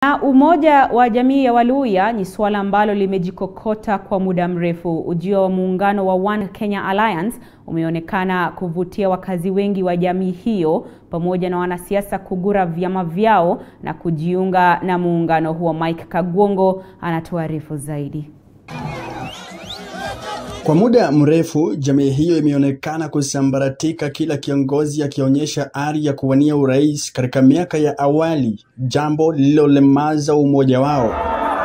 Na umoja wa jamii ya Waluhya ni suala ambalo limejikokota kwa muda mrefu. Ujio wa muungano wa One Kenya Alliance umeonekana kuvutia wakazi wengi wa jamii hiyo pamoja na wanasiasa kugura vyama vyao na kujiunga na muungano huo. Mike Kagwongo anatuarifu zaidi. Kwa muda mrefu jamii hiyo imeonekana kusambaratika, kila kiongozi akionyesha ari ya kuwania urais katika miaka ya awali, jambo lililolemaza umoja wao.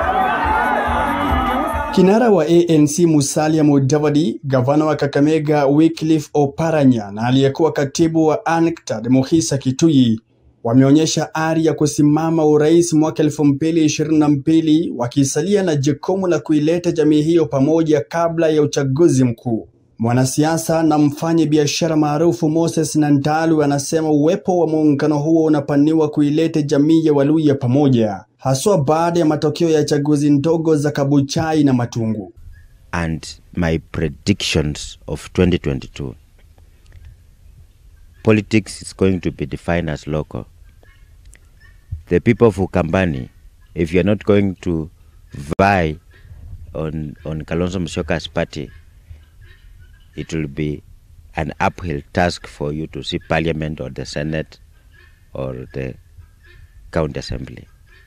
Kinara wa ANC Musalia Mudavadi, gavana wa Kakamega Wycliffe Oparanya na aliyekuwa katibu wa ANCTAD Muhisa Kituyi wameonyesha ari ya kusimama urais mwaka elfu mbili ishirini na mbili wakisalia na jukumu la kuileta jamii hiyo pamoja kabla ya uchaguzi mkuu. Mwanasiasa na mfanyi biashara maarufu Moses Nandalu anasema uwepo wa muungano huo unapaniwa kuileta jamii ya Waluhya pamoja, haswa baada ya matokeo ya chaguzi ndogo za Kabuchai na Matungu. and my predictions of 2022. Politics is going to be defined as local. The people of Ukambani, if you're not going to vie on, on Kalonzo Musyoka's party, it will be an uphill task for you to see parliament or the senate or the county assembly.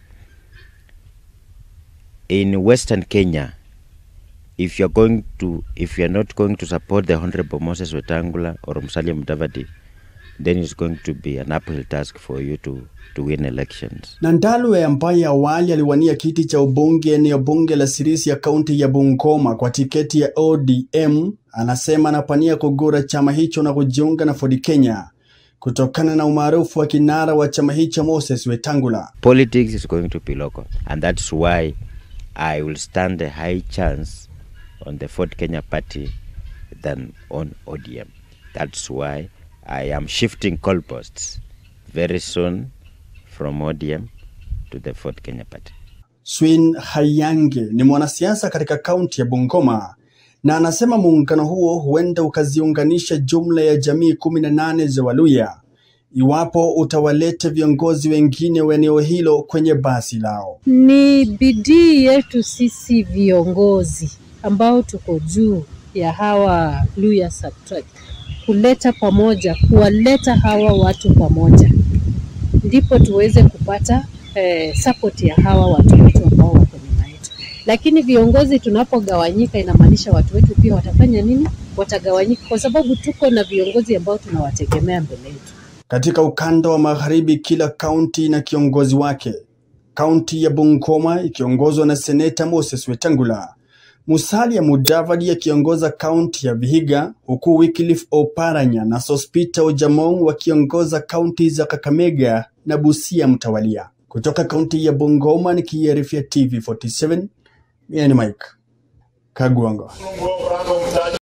In Western Kenya, if you're going to if you're not going to support the honorable Moses Wetangula or Musalia Mudavadi, then it's going to be an uphill task for you to to win elections. Nandalu ambaye awali aliwania kiti cha ubunge eneo bunge la Sirisia ya kaunti ya Bungoma kwa tiketi ya ODM anasema anapania kugura chama hicho na kujiunga na Ford Kenya kutokana na umaarufu wa kinara wa chama hicho Moses Wetangula. Politics is going to be local, and that's why I will stand a high chance on the Ford Kenya party than on ODM. That's why I am shifting goalposts very soon from ODM to the Ford Kenya party. Swin Hayange ni mwanasiasa katika kaunti ya Bungoma na anasema muungano huo huenda ukaziunganisha jumla ya jamii kumi na nane za Waluhya iwapo utawaleta viongozi wengine wa eneo hilo kwenye basi lao. Ni bidii yetu sisi viongozi ambao tuko juu ya hawa Luhya subtract kuleta pamoja, kuwaleta hawa watu pamoja, ndipo tuweze kupata eh, support ya hawa watu wetu ambao wako nyuma yetu. Lakini viongozi tunapogawanyika, inamaanisha watu wetu pia watafanya nini? Watagawanyika, kwa sababu tuko na viongozi ambao tunawategemea mbele yetu. Katika ukanda wa magharibi, kila kaunti na kiongozi wake. Kaunti ya Bungoma ikiongozwa na seneta Moses Wetangula, Musalia Mudavadi akiongoza kaunti ya Vihiga, huku Wycliffe Oparanya na Sospita Ojamong wakiongoza kaunti za Kakamega na Busia mtawalia. Kutoka kaunti ya Bungoma nikiarifia TV47, mimi ni Mike Kagwongo.